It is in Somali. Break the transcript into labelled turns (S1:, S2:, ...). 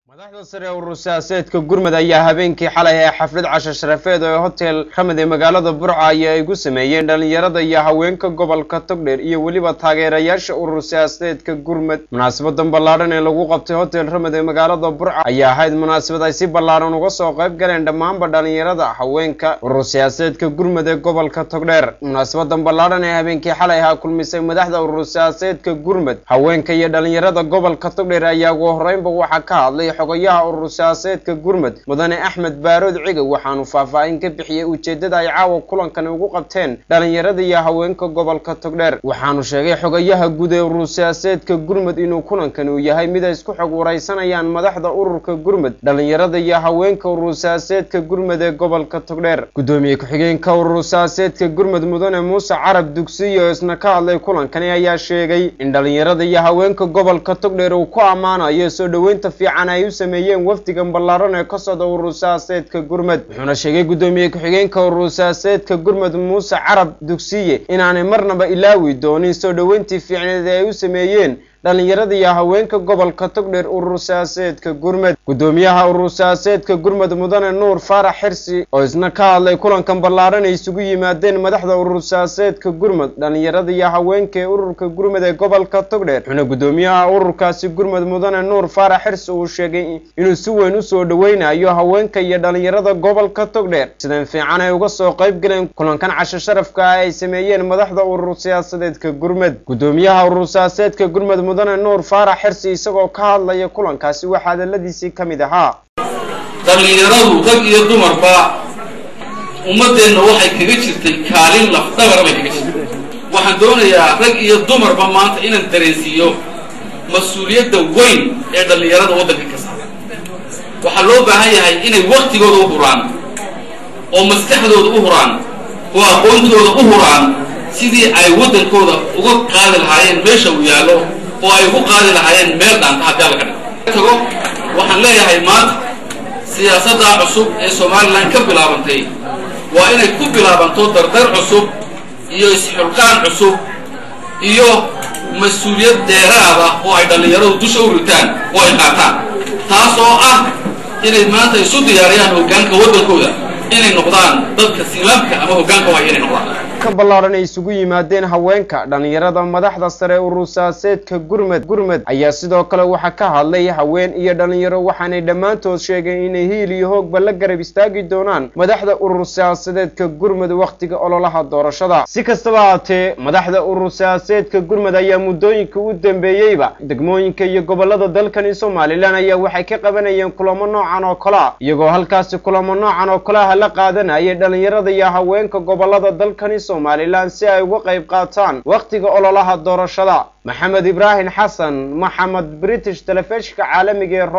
S1: madaxda sare urur siyaasadeedka gurmud ayaa habeenkii xalay ee xaflad casho sharafeed ee hotel ramad ee magaalada burca ayaa ay ku sameeyeen dhalinyarada iyo haweenka gobolka togdheer iyo weliba taageerayaasha urur siyaasadeedka gurmud munaasabadan ballaadhan ee lagu qabtay hotel ramad ee magaalada burca ayaa ahayd munaasabad ay si ballaadhan uga soo qayb galeen dhammaanba dhalinyarada haweenka urur siyaasadeedka gurmud ee gobolka togdheer munaasabadan ballaadhan ee habeenkii xalay ahaa kulmisay madaxda urur siyaasadeedka gurmud haweenka iyo dhalinyarada gobolka togdheer ayaa ugu horreynba waxaa ka hadlay xogayaha urur siyaasadeedka gurmud mudane axmed baarood cigow waxaanu faahfaahin ka bixiyey ujeeddada ay caawa kulankani ugu qabteen dhalinyarada iyo haweenka gobolka togdheer waxaanu sheegay xogayaha guud ee urur siyaasadeedka gurmud inuu kulankani uu yahay mid ay isku xog waraysanayaan madaxda ururka gurmud dhalinyarada iyo haweenka urur siyaasadeedka gurmud ee gobolka togdheer guddoomiye ku-xigeenka urur siyaasadeedka gurmud mudane muuse carab dugsiyo isna ka hadlay kulankani ayaa sheegay in dhalinyarada iyo haweenka gobolka togdheer uu ku ammaanayo soo dhoweynta fiican ay u sameeyeen wafdigan ballaaran ee ka socda urur siyaasadeedka gurmud wuxuuna sheegay guddoomiye ku-xigeenka urur siyaasadeedka gurmud muuse carab dugsiye inaanay marnaba ilaawi doonin soo dhoweyntii fiicneed ee ay u sameeyeen dhalinyarada iyo haweenka gobolka togdheer urur siyaasadeedka gurmud guddoomiyaha urur siyaasadeedka gurmud mudane nuur faarax xirsi oo isna ka hadlay kulankan ballaaran ay isugu yimaadeen madaxda urur siyaasadeedka gurmud dhalinyarada iyo haweenka ee ururka gurmud ee gobolka togdheer wuxuuna guddoomiyaha ururkaasi gurmud mudane nuur faarax xirsi uu sheegay inuu si weyn usoo dhoweynayo haweenka iyo dhalinyarada gobolka togdheer sidan fiican ay uga soo qayb galeen kulankan casho sharafka ah ay sameeyeen madaxda urur siyaasadeedka gurmud guddoomiyaha urur siyaasadeedka gurmud mudane nuur faarax xirsi isagoo ka hadlaya kulankaasi waxaa hadaladiisii ka mid ahaa
S2: dhallinyaradu rag iyo dumarba ummaddeenna waxay kaga jirtay kaalin lafdhabara bay kaga jirtay waxaan doonayaa rag iyo dumarba maanta inaan dareensiiyo mas-uuliyadda weyn ee dhallinyarada waddanka ka saara waxaa loo baahan yahay inay waktigooda u huraan oo maskaxdooda u huraan oo aqoontooda u huraan sidii ay waddankooda uga qaadi lahaayeen meesha uu yaallo oo ay ugu qaadi lahaayeen meel dhaanta haddii alla ka dhig tago waxaan leeyahay maanta siyaasaddaa cusub ee somalilan ka bilaabantay waa inay ku bilaabanto dardar cusub iyo isxulqaan cusub iyo mas-uuliyad dheeraad ah oo ay dhallinyaradu dusha u ritaan oo ay qaataan taas oo ah inay maanta isu diyaariyaan hoggaanka waddankooda inay noqdaan dadka silaamka ama hoggaanka waaya inay noqdaan
S1: ka ballaaran ay isugu yimaadeen haweenka dhalinyarada madaxda sare urur siyaasadeedka gurmud gurmud ayaa sidoo kale waxaa ka hadlay haween iyo dhalinyaro waxaanay dhammaantood sheegeen inay hiil iyo hoogba la garab istaagi doonaan madaxda urur siyaasadeedka gurmud wakhtiga ololaha doorashada si kastaba haatee madaxda urur siyaasadeedka gurmud ayaa muddooyinka u dambeeyeyba degmooyinka iyo gobolada dalkani somalilan ayaa waxay ka qabanayeen kulamo noocan oo kale a iyagoo halkaasi kulamo noocan oo kale ah la qaadanayay dhalinyarada iyo haweenka gobolada dalkani somalilan si ay uga qayb qaataan wakhtiga ololaha doorashada maxamed ibraahim xasan maxamed british telefishka caalamiga ee